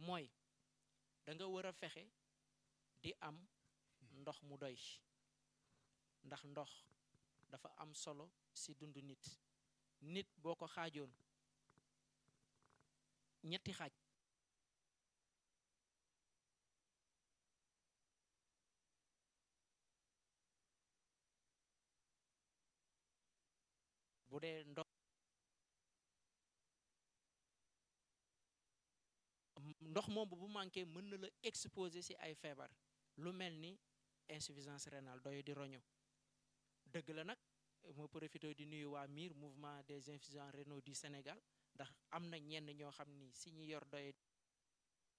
mooy da nga war a fexe di am ndox mu doy ndax ndox dafa am solo ci dundu nit nit boo ko xaajoon ñetti xaaj bu dee ndox ndox moom bu manqué mën na la exposer ci ay feebar lu mel ni insuffisance rénale doy di roño dëgg la nag moo profité di nuyu waa MIR mouvement des insuffisants rénaux du Sénégal ndax am na ñenn ñoo xam ni si ñi yor doy